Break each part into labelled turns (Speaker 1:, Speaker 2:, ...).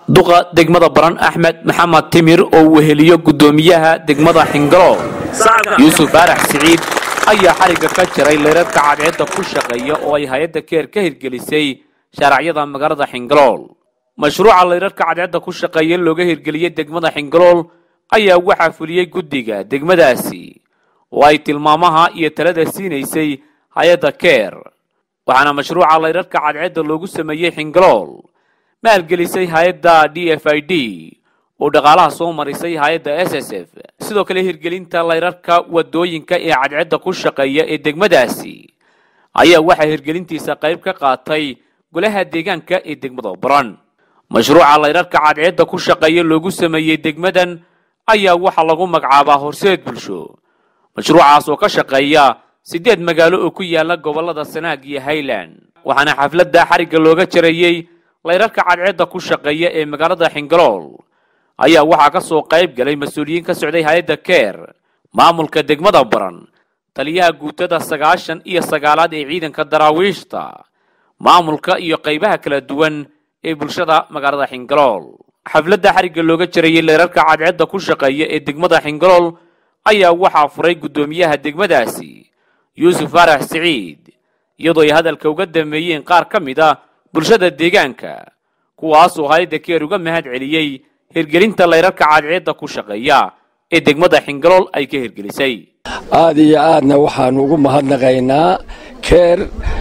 Speaker 1: duqa degmada baran axmed maxamed timir oo weheliyo guddoomiyaha degmada xingalool yuusuf faarax siciid ayaa xarigga ka jiray leyrarka cadceedda ku shaqeeya oo ay hay-adda keer ka hirgelisay shaaracyada magaalada xingalool mashruuca leyrarka cadceedda ku shaqeeya looga hirgeliyey degmada xingalool ayaa waxaa fuliyey guddiga degmadaasi oo ay tilmaamaha iyo talada siinaysay hay-adda keer waxaana mashruuca leyrarka cadceedda loogu sameeyey xingalool maalgelisay hay-adda d f i d oo dhaqaalaha soo marisay hay-adda s s f sidoo kale hirgelinta leyrarka wadooyinka ee cadceedda ku shaqeeya ee degmadaasi ayaa waxaa hirgelintiisa qayb ka qaatay golaha deegaanka ee degmada baran mashruuca leyrarka cadceedda ku shaqeeya loogu sameeyey degmadan ayaa waxaa lagu magacaabaa horseed bulsho mashruucaas oo ka shaqeeya siddeed magaalo oo ku yaala gobollada sanaag iyo highland waxaana xafladda xarigga looga jareeyey leyrarka cadceedda ku shaqeeya ee magaalada xingalool ayaa waxaa ka soo qayb galay mas-uuliyiin ka socday hay-adda keer maamulka degmada baran taliyaha guutada sagaashan iyo sagaalaad ee ciidanka daraawiishta maamulka iyo qaybaha kala duwan ee bulshada magaalada xingalool xafladda xarigga looga jarayey leerarka cadceedda ku shaqeeya ee degmada xingalool ayaa waxaa furay guddoomiyaha degmadaasi yuusuf faarax siciid iyadoo ay hadalka uga dameeyeen qaar ka mid a bulshada deegaanka kuwaasoo hay-adda keer uga mahad celiyey hirgelinta leyrarka cadceedda ku shaqeeya ee degmada xingalool ay ka hirgelisay
Speaker 2: aad iyo aadna waxaanu ugu mahadnaqaynaa keer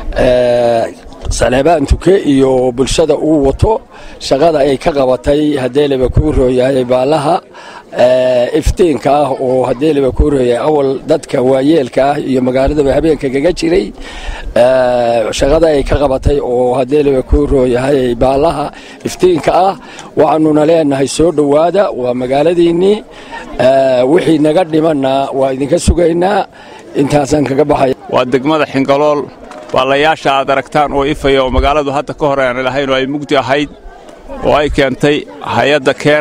Speaker 2: saleebaan tuke iyo bulshada uu wato shaqada ay ka qabatay hadeeleba kuu rooyahay baalaha iftiinka ah oo hadeeleba kuu rooyahay awal dadka waayeelka ah iyo magaaladaba habeenka kaga jiray shaqada ay ka qabatay oo hadeeleba kuu rooyahay baalaha iftiinka ah waxaanuna leenahay soo dhowaada waa magaaladiinnii wixii naga dhimanna waa idinka sugaynaa intaasaan kaga baxaya
Speaker 3: waa degmada xingalool baalayaasha aad aragtaan oo ifaya oo magaaladu hadda ka hor aan lahayn oo ay mugdi ahayd oo ay keentay hay-adda keer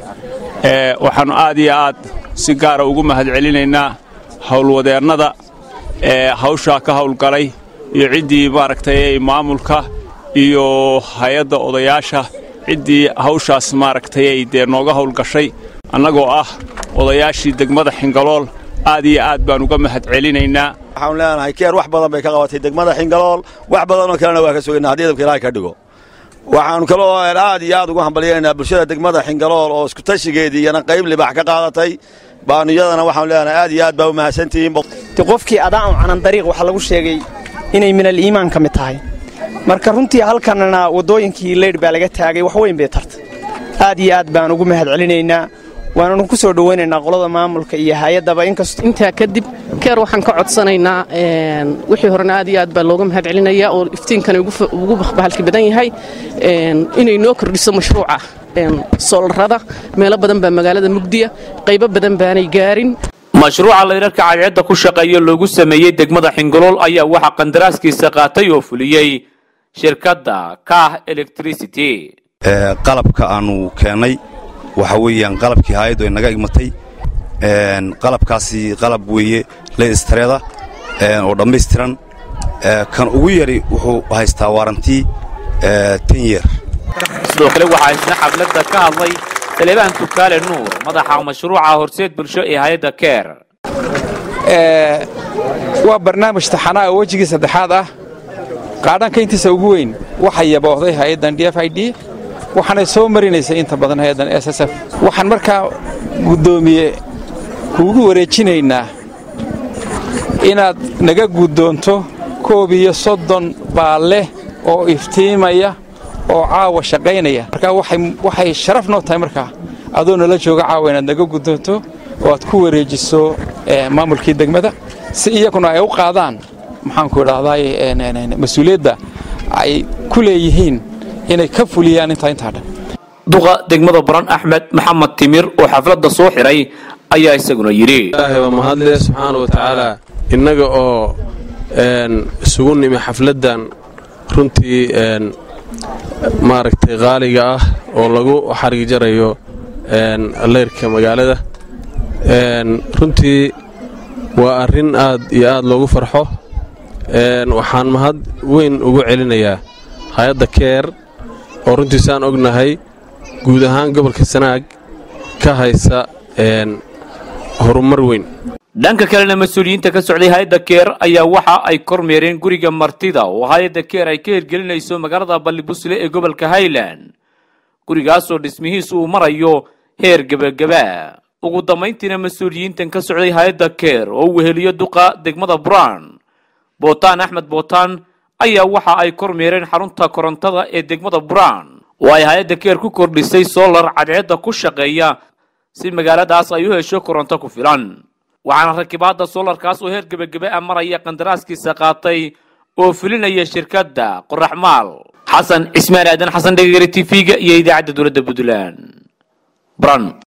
Speaker 3: waxaannu aad iyo aad si gaara ugu mahad celinaynaa howlwadeennada ee hawshaa ka hawlgalay iyo ciddii maaragtay maamulka iyo hay-adda odayaasha ciddii hawshaas maaragtay ay dee nooga hawlgashay annagoo ah odayaashii degmada xingalool aad iyo aad baan uga mahad celinaynaa
Speaker 4: waxaanu leenahay keer wax badan bay ka qabatay degmada xingalool wax badanoo kalena waa ka sugaynaa haddii idabka ilaahay ka dhigo waxaanu kaloo aad iyo aad ugu hambalyaynaynaa bulshada degmada xingalool oo iskutashigeedii iyana qayb libax ka qaadatay baanu iyadana waxaanu leenahay aad iyo aad baa u mahadsantihiin
Speaker 5: qofkii adaan canan dariiq waxaa lagu sheegay inay minal iimaan ka mid tahay marka runtii halkanna waddooyinkii leydh baa laga taagay wax weyn bay tartay aad iyo aad baan ugu mahad celinaynaa waananu ku soo dhowaynaynaa qolada maamulka iyo hay-addaba inkastoo
Speaker 6: intaa kadib keer waxaan ka codsanaynaa wixii horena aad iyo aad baa looga mahad celinayaa oo iftiinkani ugu bahalki badan yahay inay noo kordhiso mashruuca soolarada meelo badan baa magaalada mugdiya qaybo badan baanay gaarin
Speaker 1: mashruuca leyrarka cadceedda ku shaqeeya loogu sameeyey degmada xingolool ayaa waxaa qandaraaskiisa qaatay oo fuliyey shirkadda kah electricity
Speaker 7: qalabka aanu keennay waxa weeyaan qalabkii haayaddu ay naga igmatay qalabkaasi qalab weeye leystreeda oo dhammaystiran kan ugu yari wuxuu haystaa waarantii ten yeer
Speaker 1: sidoo kale waxaa isna xafladda ka hadlay saleebaan tukaale nuur madaxa mashruuca horseed bulsho ee hay-adda keer
Speaker 8: waa barnaamij taxanaa oo wejigii saddexaad ah qaadhanka intiisa ugu weyn waxaa yaboohday hay-addan d f i d waxaanay soo marinaysay inta badan hay-addan s s f waxaan markaa guddoomiye kuugu wareejinaynaa inaad naga guddoonto koob iyo soddon baalle oo iftiimaya oo caawa shaqaynaya markaa waxay sharaf noo tahay markaa adoo nala jooga caawa inaad naga guddoonto oo aad ku wareejiso maamulkii degmada si iyaguna ay u qaadaan maxaanku idhahdaay mas-uuliyadda ay ku leeyihiin inay ka fuliyaan intaa intaa dhan
Speaker 1: duqa degmada baran axmed maxamed timir oo xafladda soo xiray ayaa isaguna yidhi
Speaker 9: ilaahay waa mahadle subxaana wa tacaala innaga oo isugu nimi xafladdan runtii maaragtay qaaliga ah oo lagu xarigi jarayo leyrka magaalada runtii waa arrin aad iyo aad loogu farxo waxaan mahad weyn ugu celinayaa hay-adda keer oo runtii saan ognahay guud ahaan gobolka sanaag ka haysa horumar weyn
Speaker 1: dhanka kalena mas-uuliyiinta ka socday hay-adda keer ayaa waxa ay kormeereen guriga martida oo hay-adda keer ay ka hirgelinayso magaalada ballibusle ee gobolka highland gurigaasoo dhismihiisu uu marayo heer gebagaba ugu dambayntiina mas-uuliyiintan ka socday hay-adda keer oo u weheliyo duqa degmada brown bootaan axmed bootaan ayaa waxa ay kormeereen xarunta korontada ee degmada brown oo ay hay-adda keer ku kordhisay solar cadceedda ku shaqeeya si magaaladaas ay u hesho koronto ku filan waxaana rakibaadda solarkaas oo heer gebagebe a maraya qandaraaskiisa qaatay oo fulinaya shirkadda qoraxmaal xasan cismaan aadan xasan dhegegere t v-ga iyo idaacadda dowladda puntland bran